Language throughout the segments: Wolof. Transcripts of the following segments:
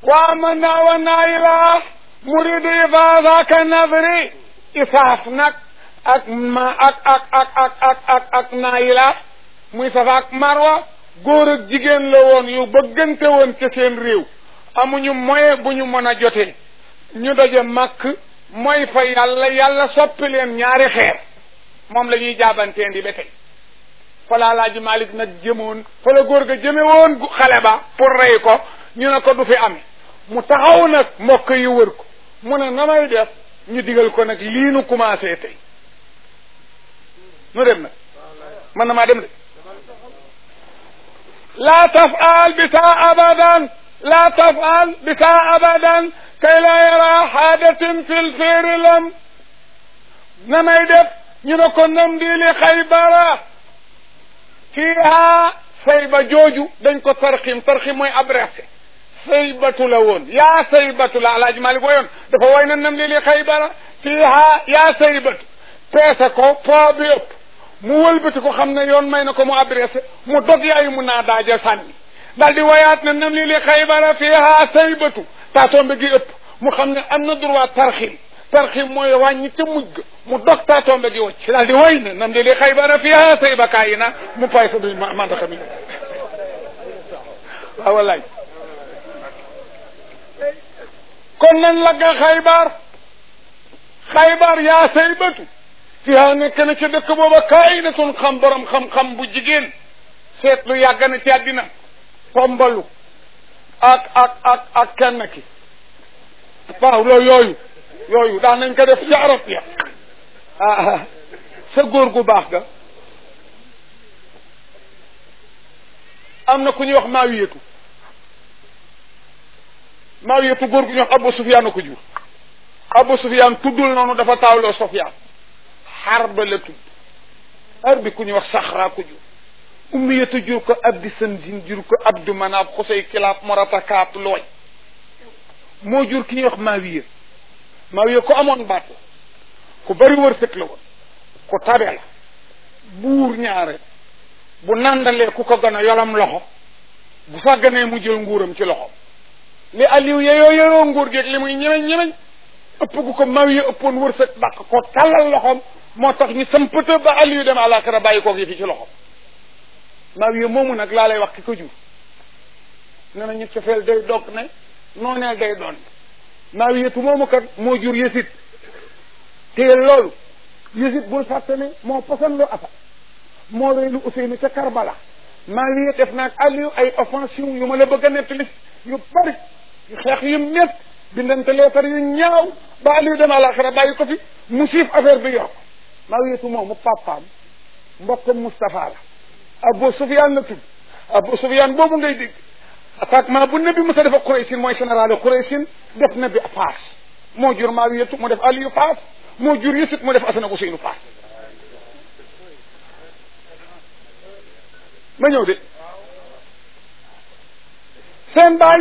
وآمنا والنائلة مريد إفاظة كالنظر إفاف نك ak ma ak ak ak ak ak ak ak naayila muy safa ak marwa góor ak jigéen la woon yu bëggante woon ca seen réew amuñu moyen bu ñu mën a jotee ñu daje màkk mooy fa yàlla yàlla soppi leen ñaari xeer moom la ñuy jaabanteen di ba tey fa la Alaaji Malik nag jëmoon fa la góor ga jëme woon xale ba pour rey ko ñu ne ko du fi ame mu taxaw nag mbokk yi wër ko mu ne na may def ñu digal ko nag lii nu commencé tey nu dem nag man na maa dem de laa tafal bisa abadan laa tafal bisa abadan kay la yara xaadatin fil féeri lam na may def ñu ne ko nam di li xaybara fiiha sayba jooju dañ ko tarxim tarxim mooy abrese saybatu la woon yaa saybatu la alaaji malik woyoon dafa woy na nam li li xaybara fiiha yaa saybatu peese ko po bi ëpp mu wëlbati ko xam ne yoon may na ko mu adressé mu dog yaayu mu naa daaja sànni daal di wayaat ne nam li li xaybara fiiha saybatu taatombe gi ëpp mu xam ne am na droit tarxim tarxim mooy wàññi ca mujj ga mu dog taatombe gi wacc daal di way ne nam li li xaybara fiiha sayba kayi na mu pay sa du mandaka mi waaw wallaay kon nan lagga xaybar xaybar yaa saybatu fiha nekk na ca dëkk booba kaayinatun xam borom xam-xam bu jigéen seetlu yàgg na ci àddina pombalu ak ak ak ak kenn ki waaw loolu yooyu yooyu daan nañ ko def ci arab ya ah sa góor gu baax ga am na ku ñuy wax maawiyatu maawiyatu góor gu ñuy wax Abu Sufyaan a ko jur Abu Sufyaan tuddul noonu dafa taawloo Sufyaan xarba la tudd xar bi ku ñuy wax saxraa ko jur ummiyatu jur ko abdi sanjin jur ko abdu manaab xusay kilaab morata kaab looy moo jur ki ñuy wax maawiya maawiya ku amoon baat la ku bari wërsëg la woon ku tabe la buur ñaare bu nandalee ku ko gën a yolam loxo bu sàgganee mu jël nguuram ci loxo li aliou yeyoo yeyoo nguur geeg li muy ñemeñ ñemeñ ëpp gu ko maawiya ëppoon wërsëg dàq ko tàllal loxom moo tax ñu sampata ba aliou dem àlaxira bàyyi koog yi fi ci loxom maawiya moomu nag laa lay wax ki ko jur ne na ñu cofeel day dog ne nooneel day doon maawiyatu moomu kat moo jur yësit téye loolu yësit bul fàtte ne moo posan lu afa moo reylu Useynu ca Karbala maawiya def naag Aliou ay offensive yu ma la bëgg a nettali yu bari yu xeex yu mét bindante leetar yu ñaaw ba Aliou dem àlaxira bàyyi ko fi mu siif affaire bi yor ko maawiyatu moomu papaam mbokkam Moustapha la Abu Sufyaan la tudd Abu Sufyaan boobu ngay dégg attaquement bu nabi Musa dafa Quraysin mooy général Quraysin def nabi Faas moo jur Maawiyatu mu def Aliyu Faas moo jur Yusuf mu def Asana Useynu Faas ma ñëw de seen baay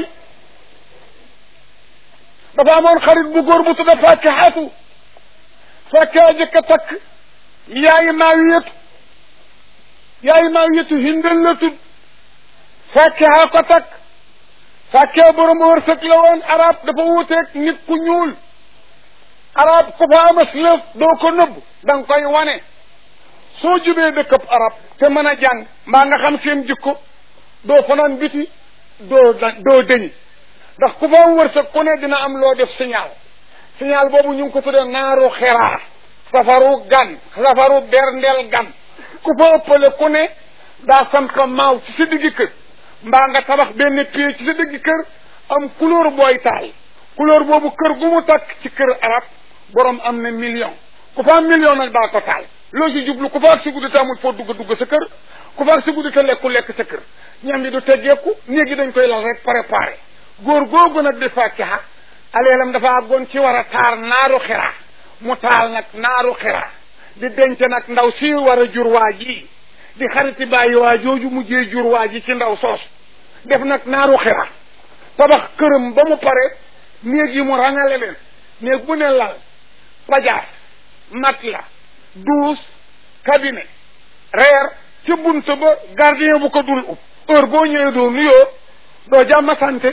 dafa amoon xarit bu góor bu tudd Fakihatu Fakiha jëkk a takk yaayi Maawiyatu yaayi Maawiyatu Hindal la tudd Fakiha ko takk Fakiha borom wërsëg la woon arab dafa wuuteeg nit ku ñuul arab ku fa amas lëf doo ko nëbb da nga koy wane soo jubee dëkkab arab te mën a jàng mbaa nga xam seen jikko doo fanaan biti doo doo dëñi ndax ku fa am wërsëg ku ne dina am loo def signal signal boobu ñu ngi ko tuddee naaru xeraa safaru gan safaru berndeel gan ku fa ëppale ku ne daa sampa maaw ci sa diggi kër mbaa nga tabax benn pied ci sa diggi kër am couleur booy taal couleur boobu kër gu mu takk ci kër arab borom am na million ku fa am million nag daa ko taal loo ci jublu ku fa ak si guddi te amul foo dugg dugg sa kër ku fa ak si guddi te lekku lekk sa kër ñam bi du teggeeku néeg yi dañ koy lal rek préparé góor googu nag di fàkkiha aleelam dafa àggoon ci war a taar naaru xiraa mu taal nag naaru xiraa di denc nag ndaw si war a jur waa ji di xariti bàyyi waa jooju mujjee jur waa ji ci ndaw soosu def nag naaru xiraa tabax këram ba mu pare néeg yi mu rangale leen néeg bu ne lal pajaas matelas douze cabinet reer ca bunt ba gardien bu ko dul ub heure boo ñëwee doo nuyoo doo jàmm sante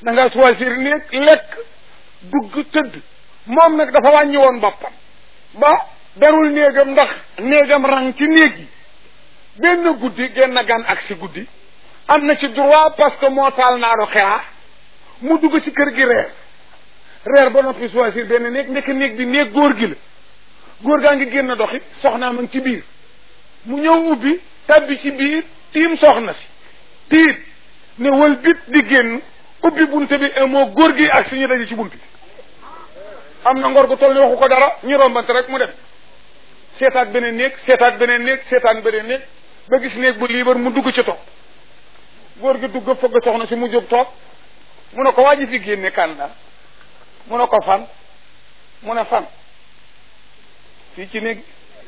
da nga choisir néeg lekk dugg tëdd moom nag dafa wàññi woon boppam ba darul néegam ndax néegam rang ci néeg yi benn guddi genn gan ak si guddi am na ci droit parce que moo taal naaru xiraa mu dugg ci kër gi reer reer ba noppi choisir benn néeg ndekk néeg bi néeg góor gi la góor gaa ngi génn doxi soxnaa ma ngi ci biir mu ñëw ubbi tabbi ci biir tiim soxna si tiit ne wal bit di génn ubbi bunte bi moo góor gi ak si ñu daje ci bunt bi am na ngor gu toll ni waxu ko dara ñu rombante rek mu dem seetaat beneen néeg seetaat beneen néeg seetaat beneen néeg ba gis néeg bu liibar mu dugg ci toog góor gi dugg fëgg soxna si mu jóg toog mu ne ko waa ji fi génne kan la mu ne ko fan mu ne fan fii ci néeg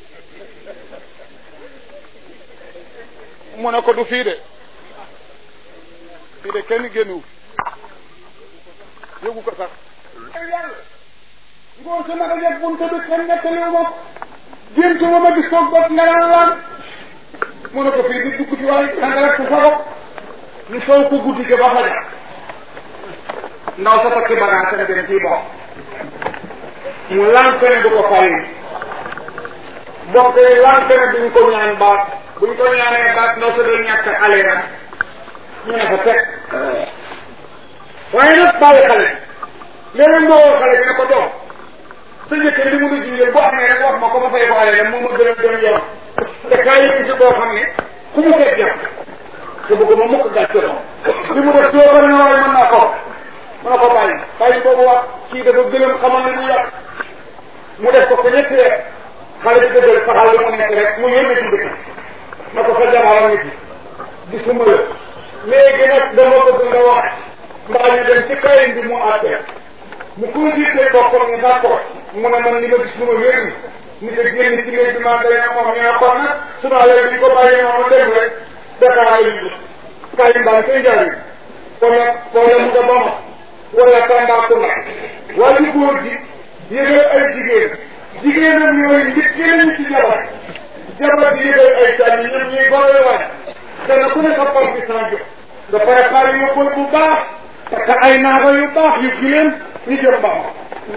mu ne ko du fii de fii de kenn génnuwu yëgu ko sax yàlla ngoon si naka jeg bunte bi kenn nettaliwu ma géntu ma ma gis ko bot nga naan laan mu ne ko fii di dugg ci waaye danga rek sa sago ñu soow ko guddi ga ba fajar ndaw sa takki bagage dem dem ciy bokk mu lànk ne du ko fay mbokk yi lànk ne duñ ko ñaan baat buñ ko ñaanee baat ndaw sa day ñàkk xale ya ñu ne fa teg waaye nag bàyyi xale léeg-léeg moo woo xale bi ne ko doom sa njëkk li mu la jungeel bu amee rek wax ma ko ma fay ko xale dem moo ma gën a gën yor te kaay yi si boo xam ne ku mu fekk jàpp te bëgg ma mukk gàcce li mu def doo na waaye mën naa ko mën na ko bàyyi bàyyi boobu wax kii dafa gëlëm xamal ne mu yàq mu def ko ko ñetti weer xale bi dëggal saxal li mu nekk rek mu yónnee ci dëkk na ko sa jabaram nit yi gisuma la léegi nag dama bëgg nga wax mbaa ñu dem ci kayin bi mu àttee mu consulté boppam ne d'accord mu ne man li ma gis lu ma wér ni nit a génn ci néeg bi maa day na moom ñu ne kon nag su ma yore bi ko bàyyee noonu dem rek Dakar la ñu kayin baa koy jaay wala wala mu nga Bama wala Tambacounda waaye góor gi yëgal ay jigéen jigéenam yooyu njëkkee nañu ci jabar jabar di yëgal ay sànni ñoom ñuy goree waay dana ku ne sa par bi sans jox nga préparé yóbbal bu baax parce que ay naaga yu baax yu gileen ñu jëm Bama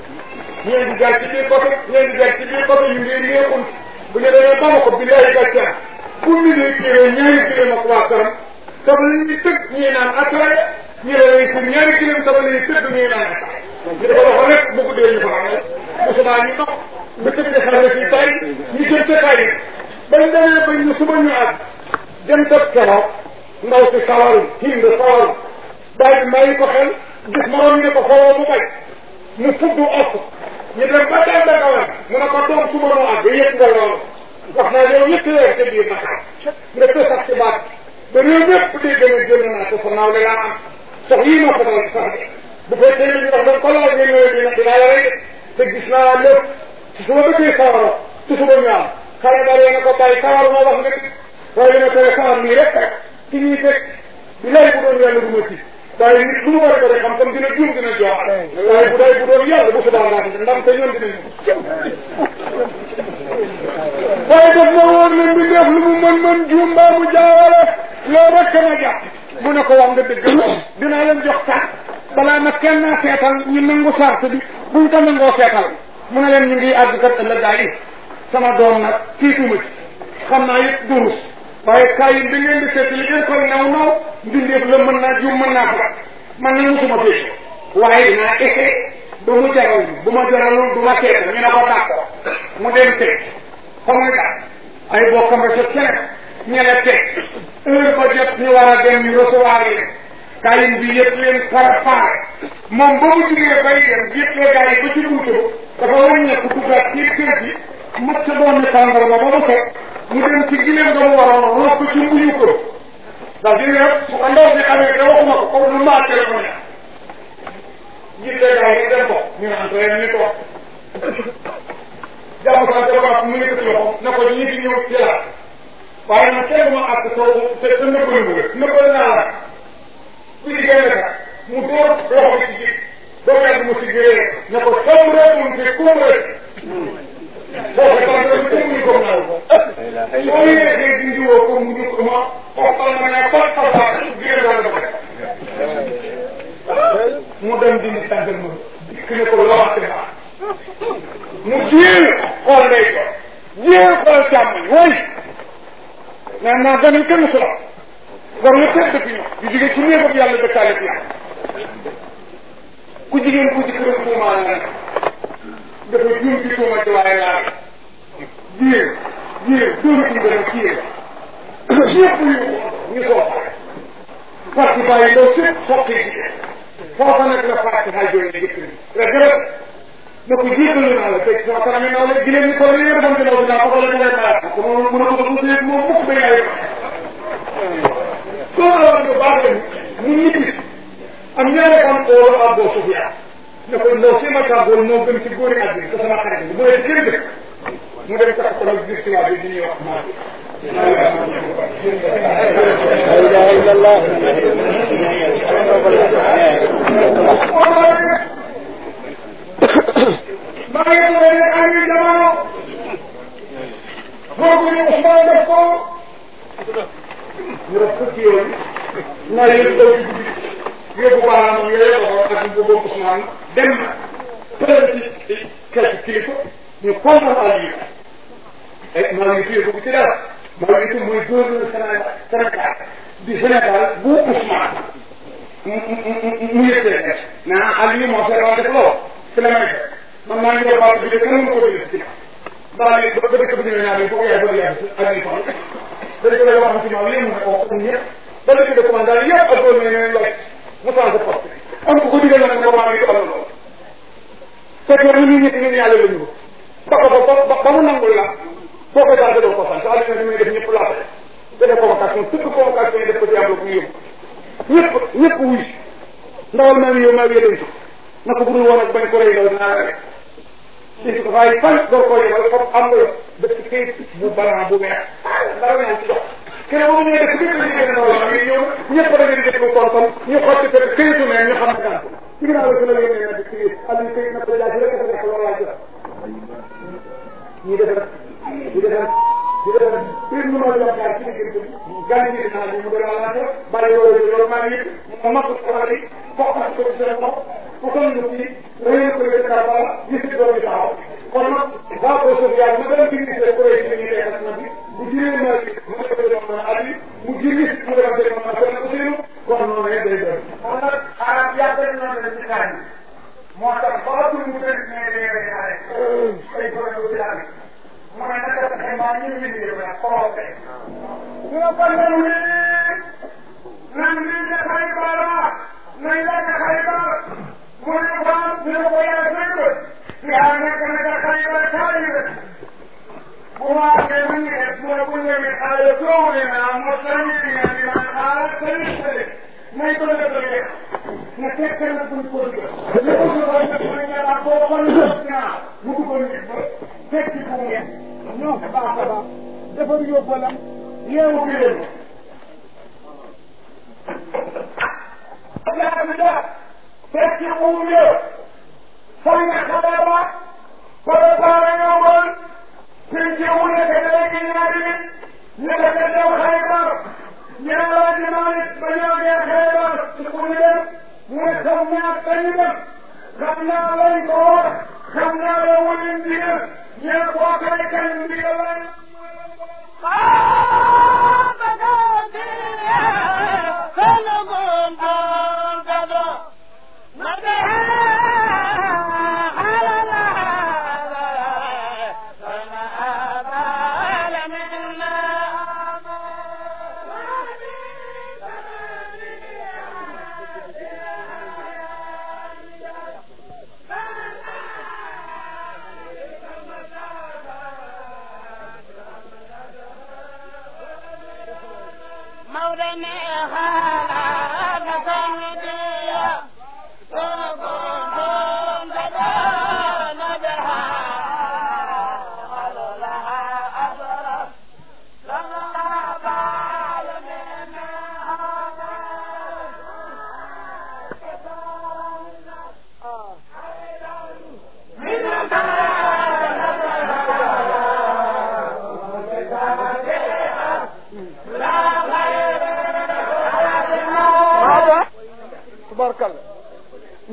ñeen di jaar ci biir côté ñeen di jaar ci biir côté ñu ngi neexul bu ñu demee Bama ko billahi gàcce bu ñu dee kilee ñaari kilee ak waa këram sama la ñuy tëgg ñuy naan ataaya ñu ne lay pour ñaari kilim sama la ñuy tëgg ñuy naan ñu dafa wax rek bu guddee ñu fa amee mosuma ñu dox ba tëgg de xarale fii tay ñu jëm ca tay bañ demee bañ ñu suba ñu àgg dem dëkk keroog ndaw si sawaru hind sawaru daal di may ko xel gis moroom ne ko xooloo mu bay mu fudd os ñu dem ba dem ba kawam mu ne ko doom suba nu àgg yëg nga loolu wax naa yow ñetti weer ca biir Dakar nga tësax ci baat ba réew mépp day gën a génn naa ko fa naaw la laa am sox yii moo ko dal sax de bu fekkee ne ñu wax dañ ko laaj nga ñëwee dina dinaa la rey te gis naa lépp ci su ma bëggee sawara ci suba ñu am xale ba na ko bàyyi sawar moo wax nga waaye li ma tere sawar nii rek rek ci ñuy fekk bi lay bu doon yàlla du ma ci waaye nit lu mu war a bëri xam comme dina juum dina jox waaye bu day bu doon yàlla bu subaa ngaa ndam te ñoom dinañu waaye daf ma wóor ne mbindeef lu mu mën mën juum mbaa mu jaawale loolu rek ma jàpp mu ne ko wax nga dëgg dinaa leen jox sax balaa ma kenn naa seetal ñu nangu sart bi buñ ko nangoo seetal mu ne leen ñu ngi àgg kat ëllëg gaa yi sama doom nag tiituma ci xam naa yëpp durus waaye kaay yi bi ngeen di seet li ngeen koy naw naw mbindeef la mën naa juum mën naa ko man na musuma fii waaye dinaa essayé ba mu jaral bu ma jaralul du ma seetal ñu ne ko d'accord mu dem teg fa muy daal ay bokkam rek keneen ñene teg heure ba jot ñu war a dem ñu recevoir yi kayin bi yëpp leen préparé moom ba mu jugee bay dem yëppee gars yi ba ci buntu dafa wàññeeku duggaat ci kër gi mat sa doon ni tàngal ba ba mu fekk mu dem ci gileem nga mu waroon roos ko ci mbuñu ko ndax di ne su ko ndaw si xamee te waxuma ko comme lu maa téléphone jiitlee gars yi dem ko ñu naan ko ni ko jàmm sant ba mu ngi ko ci loxo ne ko ñi fi ñëw ci la waaye nag kenn ma àgg soo te te nëbbal mu nëbbal naa la ku di génn ka mu dóor loxo bi ci biir doo yàgg mu si gëree ne ko soo rek mun fi ku mu rek boo ko sant rek ku mu ñu ko naaw soo yee dee dindi woo ko mu ñu ko ma xoxal ma ne xool xal baax gërëm dana ko def dem dindi tàngal ma dikk ne ko loo wax te baax mu jéem xool ndey ko jéem xool càmmoñ woy naan naa gan yi kenn su la war nga tëdd fi ñu di jóge ci néegam yàlla dëkkaale fi yàlla ku jigéen ku ci këram tuumaal na dafa juum ci tuuma ci waaye laa jiir jiir dóor ci ngërëm ci yéen ñëpp yu ñu soo parti bàyyi ndaw si sotti ci foofa nag la fàtte xay jooy jëkk ni rek rek na ko jiitalu naa la fekk sama kanam naa la gileen ni ko li nga defoon ci ndaw si naa ko la ngay malaat ko moom mën a ko ko sëy moom mukk ba yaay soo la nga baax dem mu ñibbi am ñaare am oolu Abu Sufyaan ne ko ndaw si ma tàggool moo gën ci góori àddina te sama xarit bi mu ne jërëjëf mu dem tax ko nag gis tubaab bi di ñuy wax maa لا إله إلا الله maa ngi leen di am yu jamono boobu ñu Ousmane def ko ñu def fukki yoon naa yëg daw ci guddi yóbbu baaraam yooyu ko ak bu boobu Ousmane dem pël ci quelque kilifa ñu kontaan Aliou ay maa ngi tuye ko ci dara maa ngi tuye mooy gouverneur Sénégal Sénégal di Sénégal bu Ousmane mu mu mu yëkkee def naa Aliou moo seetloo def lool ci la may fekk man maa ngi doon baatu bi de kenn mënu ko déglu ci daal di ba dëkk bi ñëwee naa ko yaay ba yaay ak ñu fan da dëkk la wax ci ñoom yéen mu ne ko ñun ñëpp ba dëkk de commandant yëpp ak doon ne ñooy lay mu changé poste am ko ko digal nag ko maa ngi doxal loolu fekk ñu ñu ñëpp ñun yàlla la ñu ba ko ba ba mu nangul la boo ko daal doo ko fan sa àddina li muy def ñëpp laa ko def convocation tëgg convocation yi def ko ci am la bu yóbbu ñëpp ñëpp wuy ndawal maa ngi yow maa ngi yëdëntu na ko budul woon ak bañ ko rey ndaw dinaa la rek si ko fay fan door koo yebal foofu am nga def ci kayit bu balan bu weex dara ñaan ci dox kene boobu ñëwee def bépp liggéey ndaw la ngi ñëw ñëpp da ngeen di def kon kon ñu xotti fekk kayitu ne ñu xam ne gan ci ginnaaw la ci la yónnee na di kayit ali kayit na ko jaasi rek dafa nekk loolu laa jël ñii defar di defar di defar bir nu ma yaakaar ci diggante bi gan yi naa li mu doon walaate bàyyi loolu loolu maa ngi mu mat ko xali fokk ko ci seen bopp ku ko ñu ci réew ko ci Karbala gis ci doomi taxaw kon nag ba ko suuf yaa ma doon gis ci ko ci ñu nekk na bi bu jiree ma ci mu ko doon na ali mu jiri mu doon ci ma ko ko seenu kon noonu day doon kon nag arab yaa dañ na la ci kan moo tax ba tu mu ko ne ne ne xare ay ko ko ci ali mu ne naka fexe maa ñu ñu ñu ne ko fe ñu ko ñu ni nan ni ne xay bara nañ la ka xay bara mu ne ko ñu ne ko yaa fekk yaa nekk na ka xay bara taali rek bu ma ke mu ne mu ne bu ñu ne xale ko ne na mo sani ni ni na xala sani sani may ko le ko le na fekk na bu ko do ne ko so ba ne ko ne na ko ko ni na mu ko ni ba fekk ko ngeen ñoo baax a baax defar yóbbalam yeewu bi leen fekk wuule sang xabaar wala baara ñëwoon fekk wuule te léegi ñaari nit ñu def dew Xaybar ñaara di Malik ba ñëw dee Xaybar ci ku ñu dem mu ne xam naa kañu dem xam naa lañ ko wax xam naa la wulin ndigal ñee boo koy kañ ndigal lañ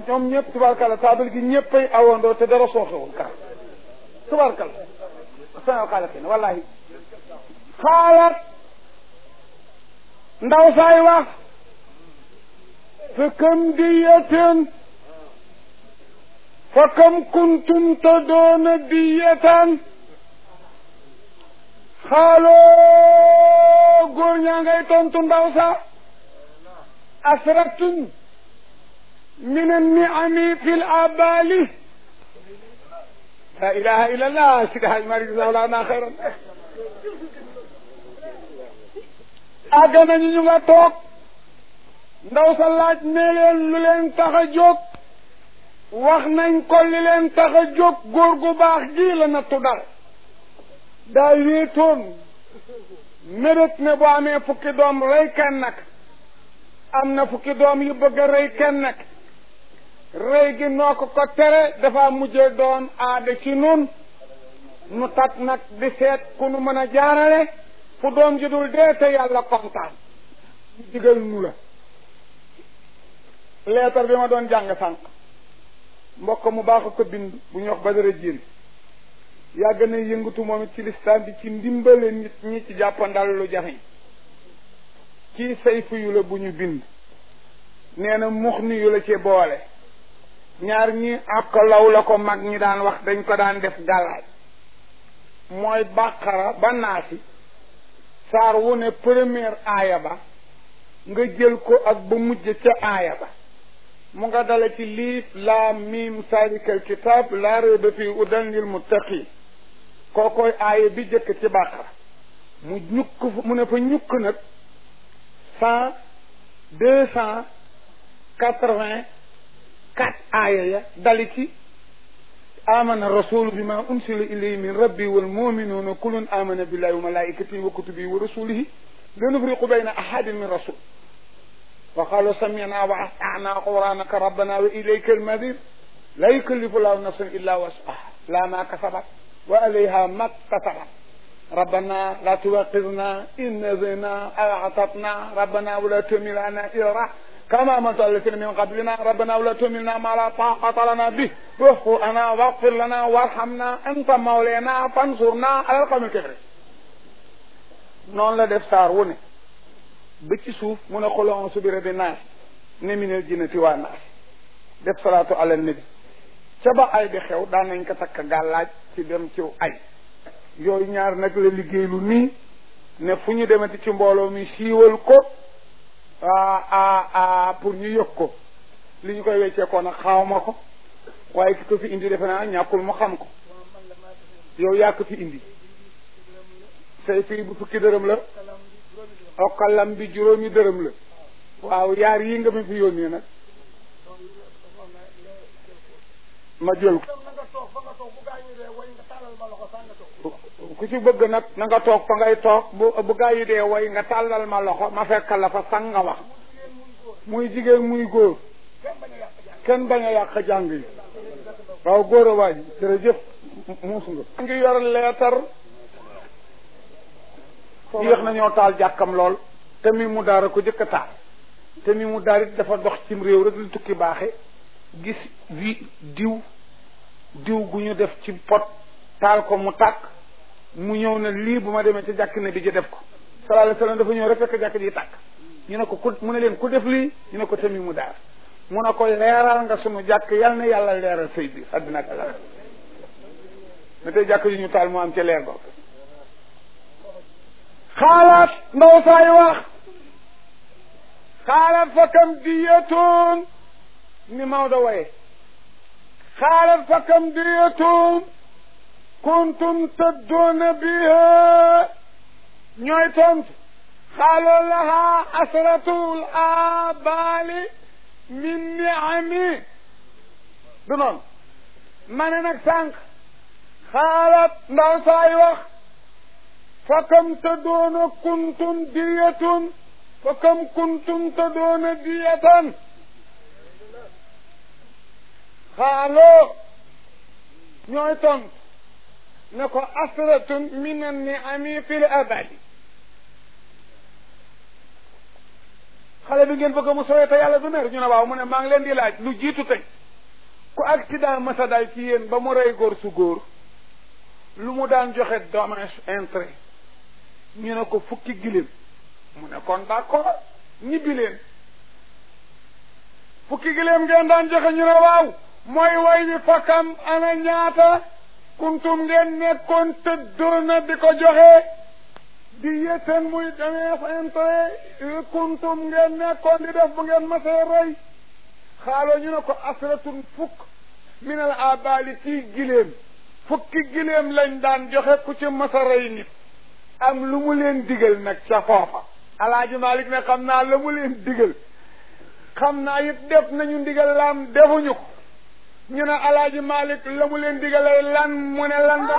ñoom ñëpp tubaarkalla taabal gi ñëppay awandoo te dara sooxewul kar tubaarkalla sanal xaaliqin wallahi xaalat ndaw saay wax fa kam diyaten fa kam kuntum taddoona diyatan xaaloo góor ñaa ngay tontu ndaw sa asratun min anniami fi l abali la ilaha illa allah sidi haj mari jazaahullahu xayran àgg nañu ñu nga toog ndaw sa laaj ne leen lu leen tax a jóg wax nañ ko li leen tax a jóg góor gu baax gi la nattu dal daa wéetoon mérét ne bu amee fukki doom rey kenn nag am na fukki doom yu bëgg a rey kenn nag rey gi noo ko ko tere dafa mujjee doon aada ci nun nu tat nag di seet ku nu mën a jaarale fu doom ji dul dee te yàlla kontaan ñu digal nu la leetar bi ma doon jàng sànq mbokk mu baax ko bind bu ñuy wax Badara Dieng yàgg na yëngatu moom it ci listaan bi ci ndimbale nit ñi ci jàppandal lu jafeñ kii sayfu yu la bu ñu bind nee na mux ni yu la ci boole ñaar ñi ak law la ko mag ñi daan wax dañ ko daan def gàllaaj mooy bàqara ba naasi saar wu ne première aaya ba nga jël ko ak ba mujj ca aaya ba mu nga dale ci liif laam miim salikal kitaab laa rayba fii udan lil muttaqin kookoy aaya bi jëkk ci bàqara mu ñukk mu ne fa ñukk nag cent deux cent quatre-vingt quatre aaya ya dali ci amana rasulu bima unsila ilayhi min rabbi wal muminuuna kullun amana billahi wa malaikatihi wa kutubihi wa rasulihi la nufriqu bayna ahadin min rasul wa qalu samina wa atana quranaka rabbana wa ilayka almadir la yukallifu llahu nafsan illa wasaha la ma kasabat wa alayha ma kasabat ربنا لا تؤاخذنا إن نسينا أو أخطأنا ربنا ولا تحمل علينا إصرا كما حملت على الذين من قبلنا ربنا ولا تحملنا ما لا طاقة لنا به واعف عنا واغفر لنا وارحمنا أنت مولانا فانصرنا على القوم الكافرين noonu la def saar wu ne ba ci suuf mu ne xul a'uuzu bi rabbi naas ne minal jinnati waa naas def salaatu ala nabi ca ba ay di xew daan nañ ko takk gàllaaj ci dem ci ay yooyu ñaar nag la liggéey lu nii ne fu ñu demati ci mbooloo mi siiwal ko a a pour ñu yëg ko li ñu koy weccee ko nag xawma ko waaye ki ko fi indi defe naa ñàkkul mu xam ko yow yaa ko fi indi say fii bu fukki dërëm la okkalam bi juróomi dërëm la waaw yaar yi nga ma fi yónnee nag ma jël ko ku ci bëgg nag na nga toog fa ngay toog bu bu gaa yi dee way nga tàllal ma loxo ma fekkal la fa sang nga wax muy jigéen muy góor kenn bañ a yàq jàng yi waaw góor a waay jërëjëf muus nga ngi yor leetar yéex nañoo taal jàkkam lool te mi mu daara ko jëkk a taal te mi mu daar it dafa dox cim réew rek lu tukki baaxe gis wi diw diw gu ñu def ci pot taal ko mu tàkk mu ñëw ne lii bu ma demee ci jàkk ne bi ji def ko sallallahu alayhi wasallam dafa ñëw rek fekk jàkk ji tàkk ñu ne ko ku mu ne leen ku def lii ñu ne ko tamit mu daar mu ne ko leeral nga sunu jàkk yal na yàlla leeral sëy bi àddina ak àlla ne tey jàkk ji ñu taal mu am ci leer boobu xaalaat ndaw saay wax xaalaat fa kam diyatoon ni Maodo waye xaalaat fa kam diyatoon kuntum taddoona biha ñooy tontu xaaloo laha asratul abali min niami du noonu ma ne nag sànq xaalaat ndaw saay wax fa kam taddoona kuntum diyatun fa kam kuntum taddoona diyatan xaaloo ñooy tontu ne ko asratun min an-ni'ami fil abadi xale bi ngeen bëgg mu sowee te yàlla du mer ñu ne waaw mu ne maa ngi leen di laaj lu jiitu tey ku accident masa dal ci yéen ba mu rey góor su góor lu mu daan joxe dommage intérêt ñu ne ko fukki giléem mu ne kon d'accord ñibbi leen fukki giléem ngeen daan joxe ñu ne waaw mooy way wi fakkam ana ñaata kuntum ngeen nekkoon tëddoona di ko joxe di yétten muy demee intérêt kuntum ngeen nekkoon di def bu ngeen masee rey xaaloo ñu ne ko asratun fukk minal abali ci giléem fukki giléem lañ daan joxe ku ci masa rey nit am lu mu leen digal nag ca foofa alaaji Malik ne xam naa la mu leen digal xam naa it def nañu ndigal laam defuñu ko ñu ne alaaji Malik la mu leen digalay lan mu ne lan da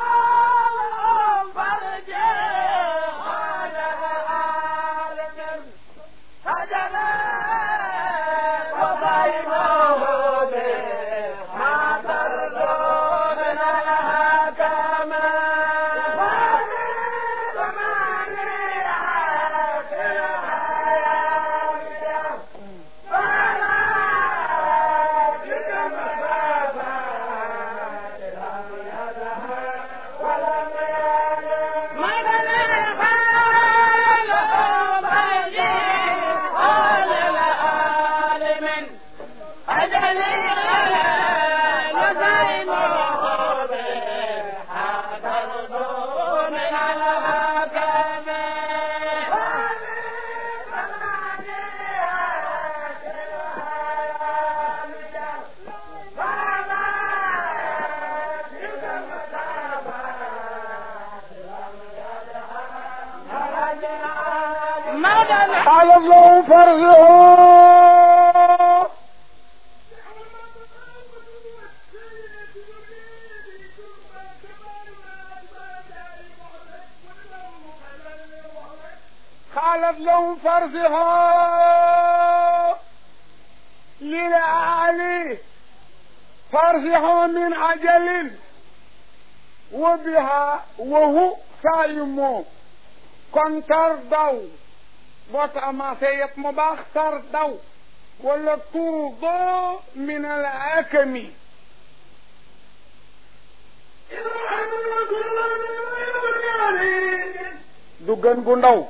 قال الله فرجه قالت لهم فرجها للعالي فرجها من عجل وبها وهو سايمو kon tar daw boo commencé yëpp mu baax tar daw wala turdo min al akami du gën gu ndaw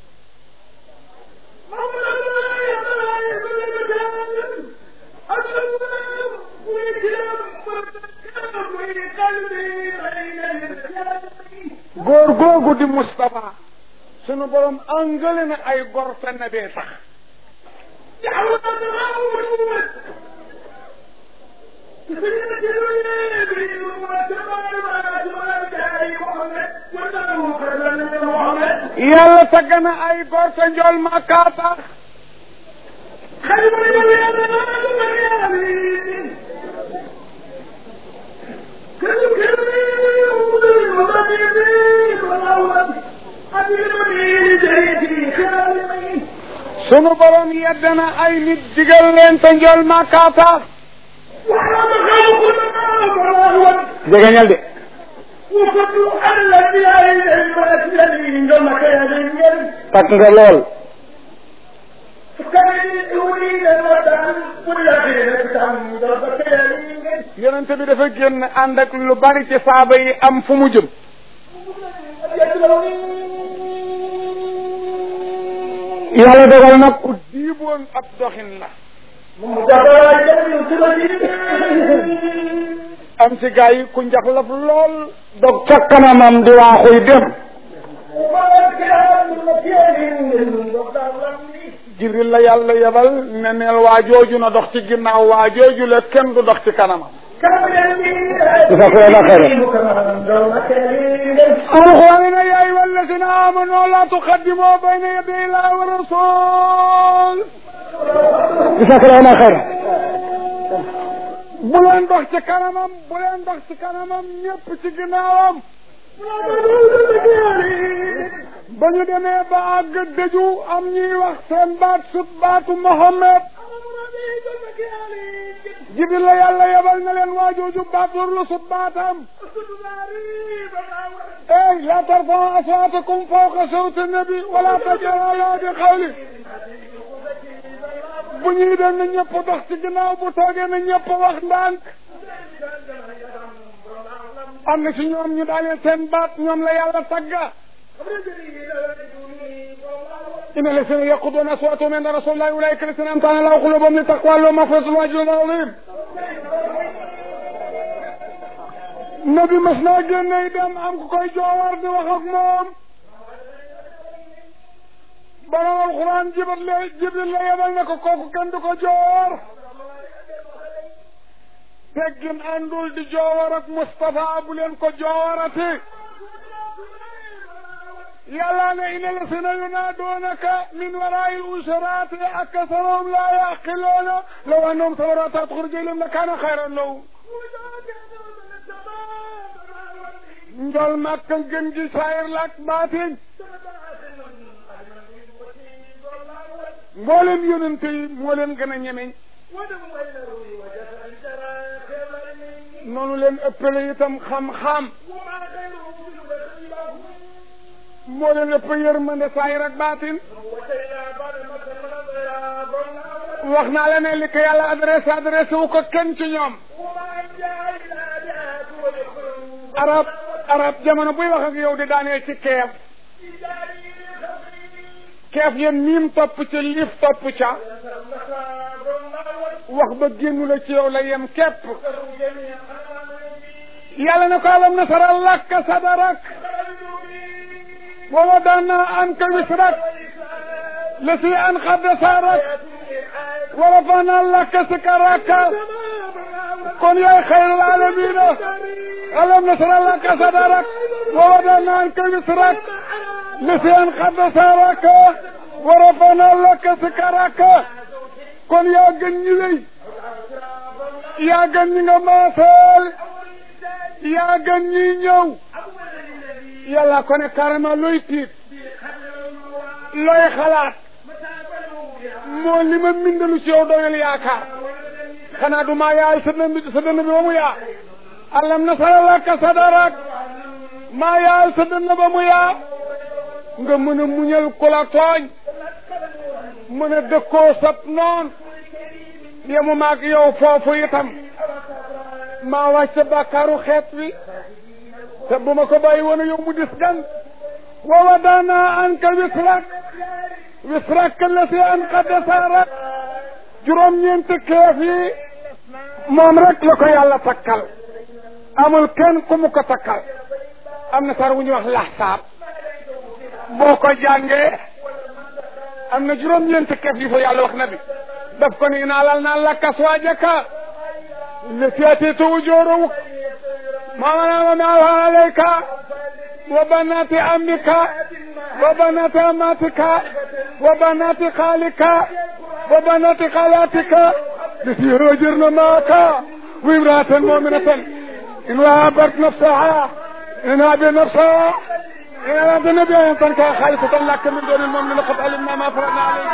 góor googu di Moustapha sunu borom angale na ay gor fenn bee tax yàlla tagg na ay gor te njool makkaa tax sunu borom yedd na ay nit digal leen te njool makkaa tax jegeñal de takk nga lool yonente bi dafa génn ànd ak lu bari ci saaba yi am fu mu jëm yàlla dogal nag ku diiboon ab doxin la am ci gaa yi ku njaxlaf lool dog ca kanamam di waaxuy dem jibril la yàlla yebal ne neel waa jooju na dox ci ginnaaw waa jooju la kenn du dox ci kanamam جزاكم الله خيرا القرآن يا أيها الذين آمنوا لا تقدموا بين يدي الله ورسول جزاك الله خيرا bu leen dox ci kanamam bu leen dox ci kanamam ñëpp ci ginnaawam ba ñu demee ba àgg dëju am ñuy wax seen baat sut baatu Mohammed jibril la yàlla yebal na leen waajooju baat war la sut baatam ey la tarfa'u aswaatakum fawqa sawti nabi wala tajharu lahu bi qawli bu ñuy dem na ñëpp dox ci ginnaaw bu toogee na ñëpp wax ndànk am na ci ñoom ñu daaneel seen baat ñoom la yàlla tagga إن الذين يقضون أصواتهم عند رسول الله أولئك الذين أمتعنا الله قلوبهم لتقوى لهم مغفرة وأجر عظيم nabi mas naa génne dem am ku koy joowar di wax ak moom borom alxuraan jibril la jibril la yebal ne ko kooku kenn du ko joowar teggin àndul di joowar ak Moustapha bu leen ko joowarati yàlla ne inna lasina yunaadoonaka min waraai usaraati aksaruhum laa yaqiluuna law annahum sabaru hattaa taxruja ilayhim la kaana xayran lahum njol màkka gën gi saayir la ak baatin mboolem yonente yi moo leen gën a ñemeñ noonu leen ëppale itam xam-xam moo leen ëpp yërmande saayir ak baatin wax naa la ne li ko yàlla adressé adressé wu ko kenn ci ñoom arab arab jamono buy wax ak yow di daaneel ci keef keef yéen miim topp ca liif topp ca wax ba génnu la ci yow la yem képp yàlla na ko alam nasara lakka sadarak wa wadana anka wisrak lasi an xadda saarak wa rafana lakka sikaraka kon yaay xayrul alamina alam nasara laka sadarak wa wadana anka wisrak lasi an xadda saaraka wa rafana laka sikaraka kon yaa gën ñi lay yaa gën ñi nga maaseel yaa gën ñi ñëw yàlla ko ne carrément looy tiit looy xalaat moo li ma mindalu ci yow doyul yaakaar xanaa du maa yaay sa dënn bi sa dënn bi ba mu yaa alam nasara laka sadarak maa yaay sa dënn ba mu yaa nga mën a muñal ku la tooñ mën a dëkkoo sab noon yemu maag yow foofu itam maa wàcc bàkkaaru xeet wi te bu ma ko bàyyi woon yow mu dis gan wa wadana anka wisrak wisrak la si an qaddasarak juróom-ñeenti keef yi moom rek la ko yàlla takkal amul kenn ku mu ko takkal am na sar wu ñuy wax laxsaab boo ko jàngee am na juróom-ñeenti keef yi fa yàlla wax na bi daf ko ni naalal naa lakka aswaajaka التي أتيت وجورك ما منام معها عليك وبنات عمك وبنات أماتك وبنات خالك وبنات خالاتك التي هجرن معك وامرأة مؤمنة إن وهبت نفسها إن هذه نفسها إن أراد النبي أن تنكى خالصة لك من دون المؤمن لقد علمنا ما فرضنا عليك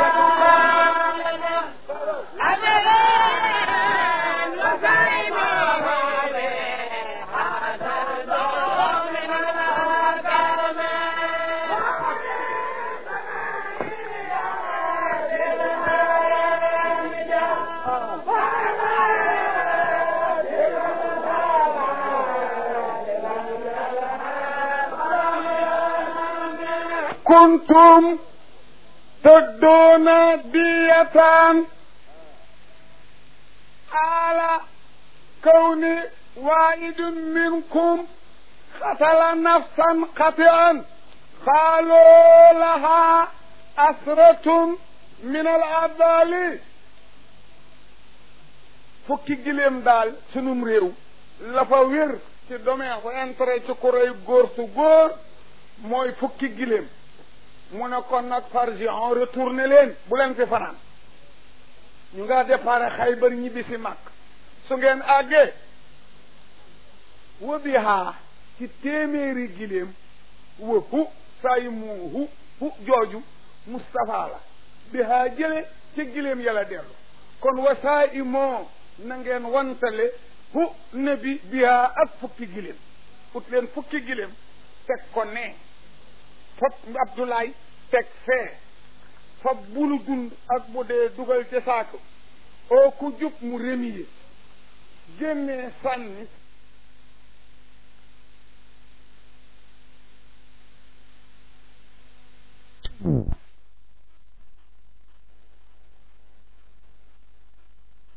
كنتم تدون دية على كون واحد منكم قتل نفسا قطعا قالوا لها أسرة من العذال fukki gileem daal sunum réew la fa wér ci domaine fa intérêt ci ku rey góor su góor mooy fukki gileem mu ne kon nag fargion retourné leen bu leen fi fanaan ñu nga départ Xaybar ñibbi si mag su ngeen àggee wa bihaa ci téeméeri gileem wa hu say mu hu hu jooju Moustapha la bihaa jële ci gileem yàlla dellu kon wa saa i moo na ngeen wantale hu nabi bihaa ak fukki gileem ut leen fukki gileem teg ko ne fop Abdoulaye teg fee fab bulu dund ak bu dee dugal ca saako oo ku jub mu remiye génnee sànni